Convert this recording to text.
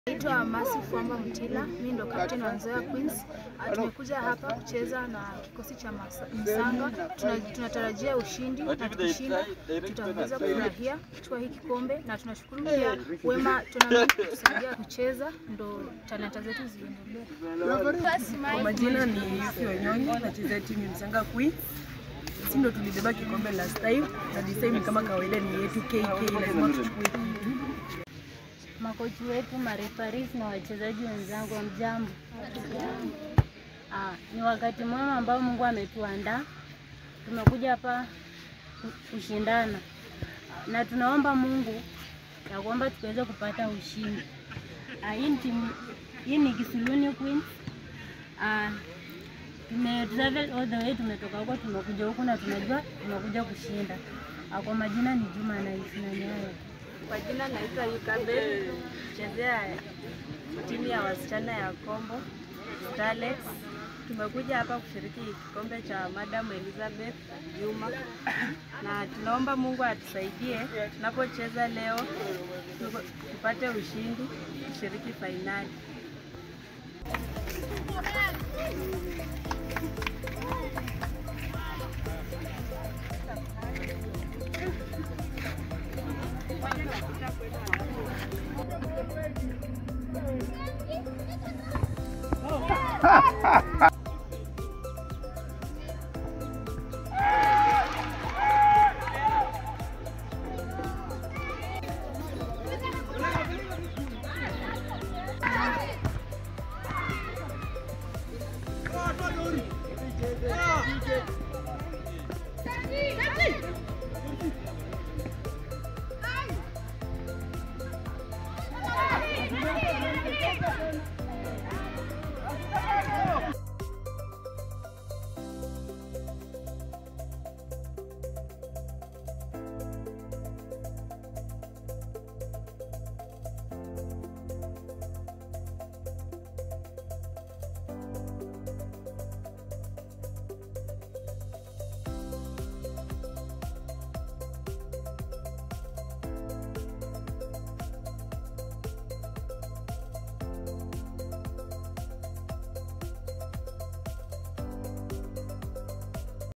Naitwa Masi Fuamba Mtila, mimi ndo captain wa Nzoia Queens. Ah, Tumekuja hapa kucheza na kikosi cha Masa- Msanga. Tuna- Tunatarajia ushindi na tukishinda tutaweza kufurahia kuchukua hii kikombe, na tunashukuru pia Wema Tournament kutusaidia kucheza, ndo talanta zetu ziendelee. Kwa majina ni Yuki Wanyonyi, nachezea timu ya Msanga Queens. Sisi ndo tulibeba kikombe last time na this time kama kawaida ni yetu KK, lazima tuchukue kitu. makochi wetu, marefaris na wachezaji wenzangu, wa mjambo. Ah, ni wakati mwema ambao Mungu ametuandaa. Tumekuja hapa ku- kushindana na tunaomba Mungu ya kwamba tuweze kupata ushindi. Ah, hii ni timu hii ni Kisuluni Queens. Ah, tume travel all the way, tumetoka huko tumekuja huku na tunajua tumekuja kushinda. Ah, kwa majina ni Juma Anais na Nyayo. Kwa jina naitwa Yukabe, chezea timu ya wasichana ya Kombo Starlets. Tumekuja hapa kushiriki kikombe cha Madam Elizabeth Juma, na tunaomba Mungu atusaidie tunapocheza leo tuko- tupate ushindi, tushiriki fainali.